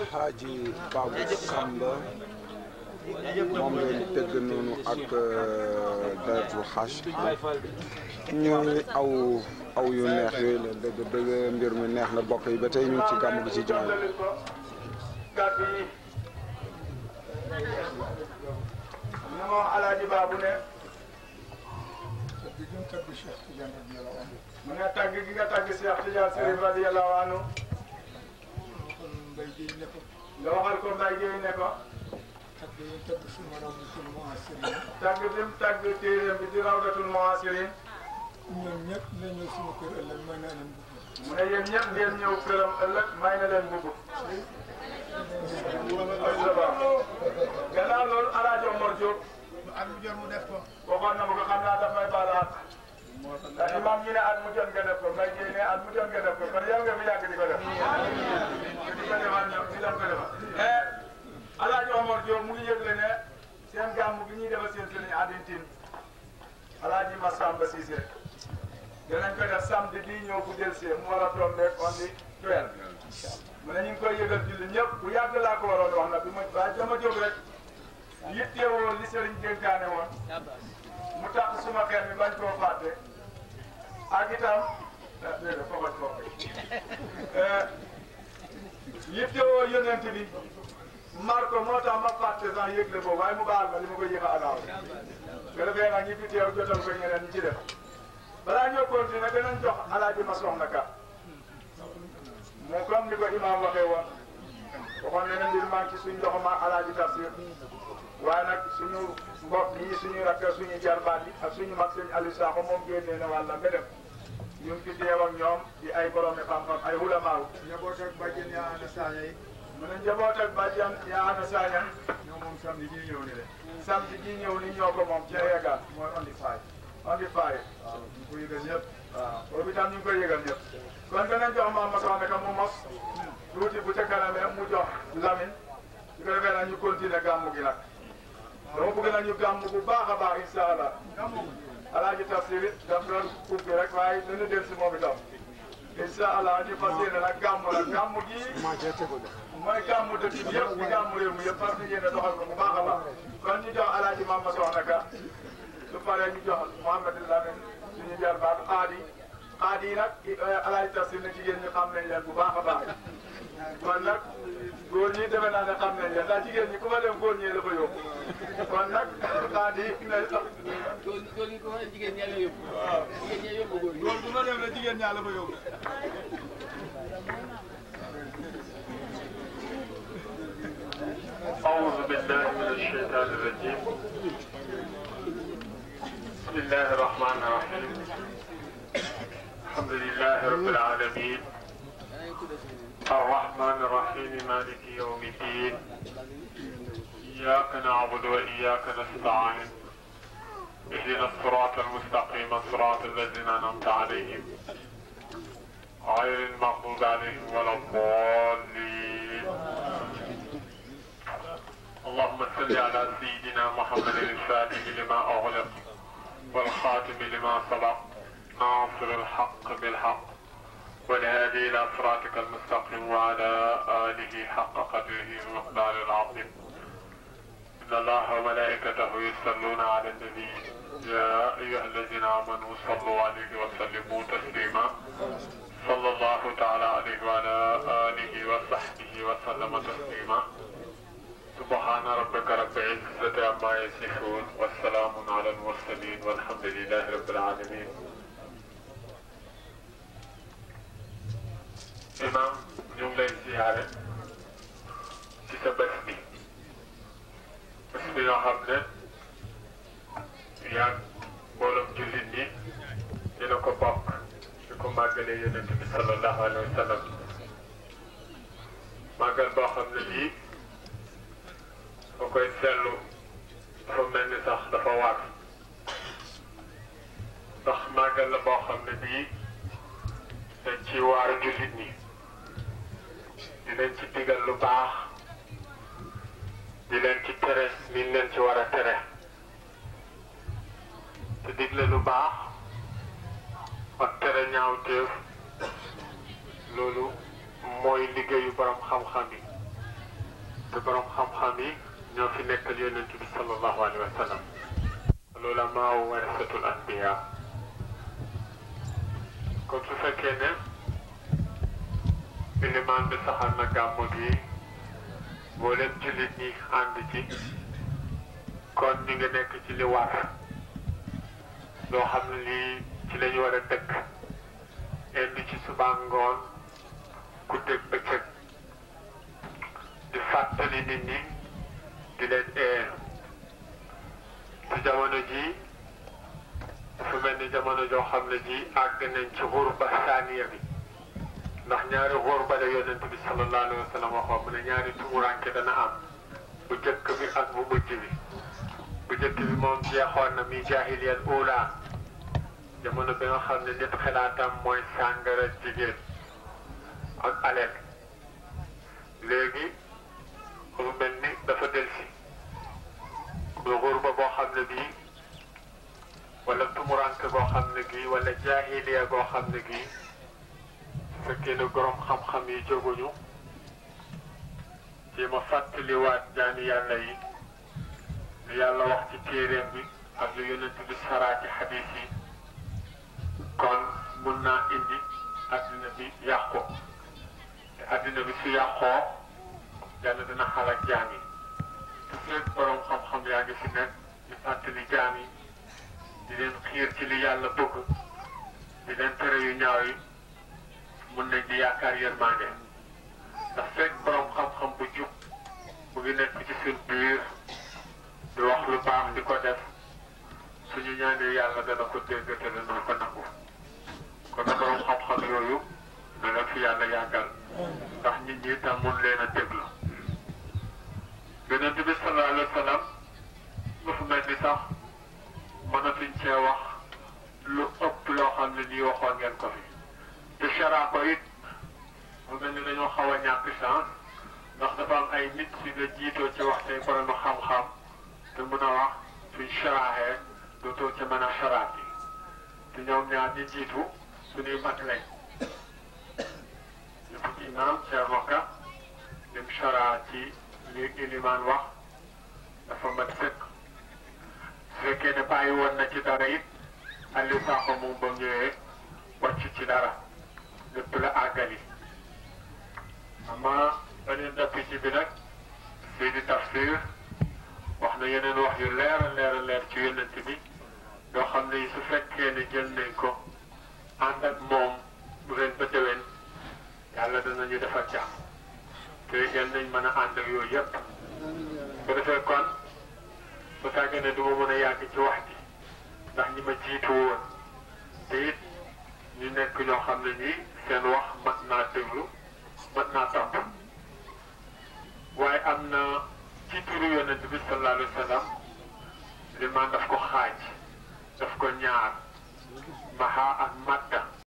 alxaaji Babou Samba moom ngeen tëgg noonu ak deretu xaaj ñuy aw aw yu neex yooyu la dëgg dëgg mbir mi neex na bokk yi ba tey ñu ngi ci gàmm gi ci jumaa yi kàddu yi ñu moom alaaji baabu ne mu ne tàgg gi nga tàgg Cheikh Tidiane Chérif radiyallahu anhu nga waxal ko Mbaye Gueye ne ko tàgg bi mu tàgg téeréem bi di rawdatul muhasirin ñoom ñëpp la ñëw suma kër ëllëg may naa leen bëgg mu ne yéen ñëpp ngeen ñëw këram ëllëg may na leen mbubb gannaaw loolu alaaji Omar Diop at mu jot mu def ko waxoon na ma ko xam naa daf may baalaat ndax imam ñi ne at mu jot nga def ko mbay gi ne at mu jot nga def ko kon yow nga fi yàgg di ko def di ko defal ñoom di leen ko defal alaaji Omar Diop mu ngi yëgle ne seen gàmm bi ñuy defal seen sëriñ Adintine alaaji Massamba Cissé dinañ ko def samedi bii ñëw bu del see mu war a tombeeg on di twelve mu ne ñu ngi koy yëgal julli ñëpp bu yàgg laa ko waroon wax nag bi ma waaye dama jóg rek yittewoo li sëriñ dénkaane woon mu tax suma xel mi bañ koo fàtte ak itam ah déedéet foogal ko yittewoo yonent bi mar ko moo tax ma fàtte sax yëgle boobu waaye mu baal ma li ma ko yéex a alaaw nga defee nag ñi fi teew jotal ko ñeneen ñi ci def balaa ñoo continuer danañ jox alaaji ma soxna ka moo comme ni ko imaam waxee woon waxoon na ne mbir maa ngi ci suñ loxo ma alaaji tafsir waaye nag suñu mbokk yi suñu rakk suñu jarbaat yi ak suñu mag sëñ Aliou Sakho moom génnee na wàlla nga dem ñu ngi fi teew ak ñoom di ay borom xam-xam ay hulamaaw njaboot ak bàjjen yaa ana saaña yi mu ne njaboot ak bàjjan yaa ana saañan ñoo moom samedi ji ñëw ni de samedi ji ñëw ni ñoo ko moom ca yegal mooy on the five on di faye waaw ñu ko yëgal ñëpp waaw boobu itam ñu ngi koy yëgal ñëpp kon danañ jox maam ma soxna ka mu mos tuuti bu ca kanamee mu jox Lamine su ko defee nag ñu continuer gàmmu gi nag dama bëgg nag ñu gàmmu bu baax a baax incha allah alaaji tafsir it daf doon ubbi rek waaye dana del si moom itam incha allah ñu fas yéene nag gàmmu nag gàmmu gi mooy gàmmu dëkk bi yëpp di gàmmu réew mi yëpp fas yéene doxal ko bu baax a baax kon ñu jox alaaji maam ma soxna ka su paree ñu jox Mouhamed Lamine suñu jarbaat xaadi xaadi yi nag alaaji tafsir na jigéen ñi xam nañ leen bu baax a baax kon nag góor ñi defe naa ne xam nañ leen ndax jigéen ñi ku ma dem góor ñi la fa yóbbu kon nag xaadi ne góor góor ñi ko waxee jigéen ñaa la yóbbu. jigéen ñaa yóbbu góor ñi. góor bu ma dem la jigéen ñaa la fa yóbbu أعوذ بالله من الشيطان الرجيم بسم الله الرحمن الرحيم الحمد لله رب العالمين الرحمن الرحيم مالك يوم الدين إياك نعبد وإياك نستعين اهدنا الصراط المستقيم صراط الذين أنعمت عليهم غير المغضوب عليهم ولا الضالين اللهم صل على سيدنا محمد الفاتح لما أغلق والخاتم لما سبق ناصر الحق بالحق والهادي إلى صراطك المستقيم وعلى آله حق قدره ومقدار العظيم إن الله وملائكته يصلون على النبي يا أيها الذين آمنوا صلوا عليه وسلموا تسليما صلى الله تعالى عليه وعلى آله وصحبه وسلم تسليما سبحان ربك رب العزة عما يصفون والسلام على المرسلين والحمد لله رب العالمين imam ñu ngi lay ziyaare ci sa bés bi bés bi nga xam ne yaa mbooloom jullit ñi dina ko bokk di ko màggalee yonent bi sallallahu alayhi wa sallam màggal boo xam ne bii ba koy seetlu dafa mel ni sax dafa war ndax màggal la boo xam ne bii dañ ci waar jullit ñi dinañ ci digal lu baax di leen ci tere liñ leen ci war a tere te digle lu baax ak tere ñaawteef loolu mooy liggéeyu borom xam-xam yi te borom xam-xam yi ñoo fi nekkal yonent bi sallallahu alayhi wa sallam al-ulamaa warasatul anbiya kon su fekkee ne ilimaan bi saxal na gàmmu gi mboolem jullit ñi ànd ci kon ñu ngi nekk ci li war loo xam ne lii ci lañu war a dëkk indi ci suba ngoon guddeeg bëccëg di fàttali nit ñi di leen ee ci jamono ji dafa mel ni jamono joo xam ne ji àgg nañ ci xurba saaniya bi ndax ñaari xurba la yonent bi sallallahu alayhi wa sallam waxoon mu ne ñaari tumuranke dana am bu jëkk bi ak bu mujj bi bu jëkk bi moom jeexoon na mi jaahiliyal ula jamono bi nga xam ne nit xalaatam mooy sàngara jigéen ak aleel léegi mu mel ni dafa delsi lu xurba boo xam ne bii wala tumuranke boo xam ne gii wala jaahiliya boo xam ne gii su fekkee ne borom xam-xam yi jóguñu ci ma fàttaliwaat jaami yàlla yi lu yàlla wax ci téeréem bi ak lu yonent bi saraa ci xadiis yi kon mun naa indi addina bi yàqu te addina bi su yàqoo yàlla dina xalaat jaam yi te fekk borom xam-xam yaa ngi fi nekk di fàttali jaam yi di leen xiir ci li yàlla bëgg di leen tere yu ñaaw yi mun nañ di yaakaar yërmande ndax fekk borom xam-xam bu jub mu ngi nekk ci suñ biir di wax lu baax di ko def suñu ñaanee yàlla dana ko dégg te dana ko nangu kon nag borom xam-xam yooyu na leen fi yàlla yàggal ndax nit ñi tam mun leen a déglu yonent bi sallallahu alayhi wa sallam dafa mel ni sax mënatuñ cee wax lu ëpp loo xam ne nii waxoon ngeen ko fi te chara ko it mu mel ni dañoo xaw a ñàkk chance ndax dafa am ay nit si la jiitoo ci wax tey borom xam-xam te mën a wax suñ charaaxee dootoo ca mën a charaat yi te ñoom ñaar ñi jiitu suñuy mag lañ ñu ci imaam Thierno Ka lim chara ci li ilimaan wax dafa mat sëkk su fekkee ne bàyyi woon na ci dara it Aliou Sakho moom ba ñëwee wàcc ci dara lépp la àggali ama beneen dëpp ci bi nag fii di tafsir wax na yeneen wax yu leer a leer a leer ci yonent bi yoo xam ne su fekkee ne jël nañ ko ànd ak moom ren ba déwén yàlla danañu defar jàmm te yal nañ mën a ànd ak yooyu yëpp bu defee kon bu tàggee ne du ma mën a yàgg ci wax ji ndax ñi ma jiitu woon te it ñu nekk ñoo xam ne ñii seen wax mat naa déglu mat naa topp waaye am na ci turu yonent bi sallallahu alayhi wa sallam li man daf ko xaaj daf ko ñaar maxa ak madda